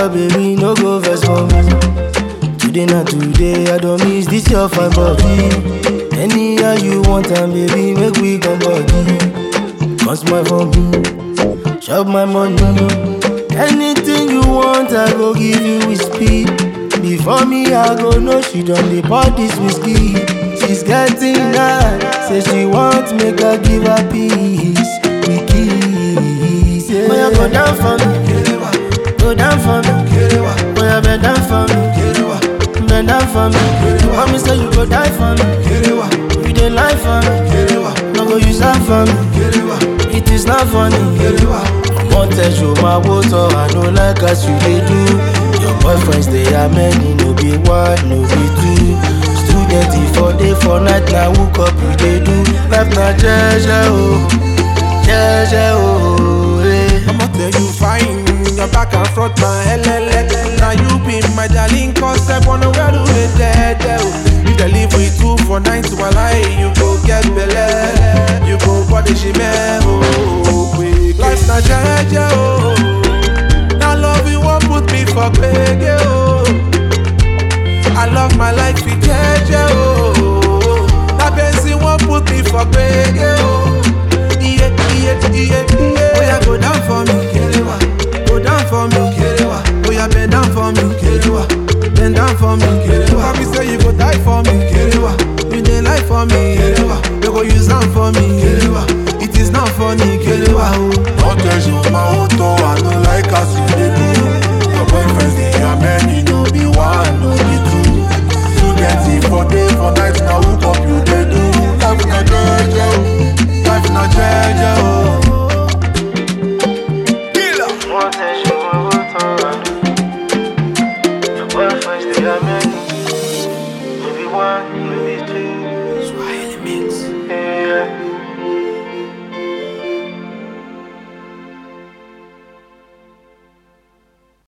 girl, baby, no go vex for me. Today na today, I don't miss this your fine body. Anyhow you want am, baby, make we come body. Come smile for me, chop my money. Anything you want, I go give you with speed. Before me, I go know she done the pour this whiskey. She's getting high, say she want make I give her peace. We kiss, yeah. Boy, go down for me, go down for me. Boy, bend down for me, bend down for me. Mommy say you go die for me, you dey lie for me. No go use that for me, it is not funny. Wọ́n tẹ̀sùn máa wó tọ́ I no like as you dey do. Your boyfriends dey are many, no be one, no be two. Student for day for night na hook up you dey do. Life na jẹ́jẹ́ o, jẹ́jẹ́ o. eh. I'ma tell you fine, your back and front na LLA.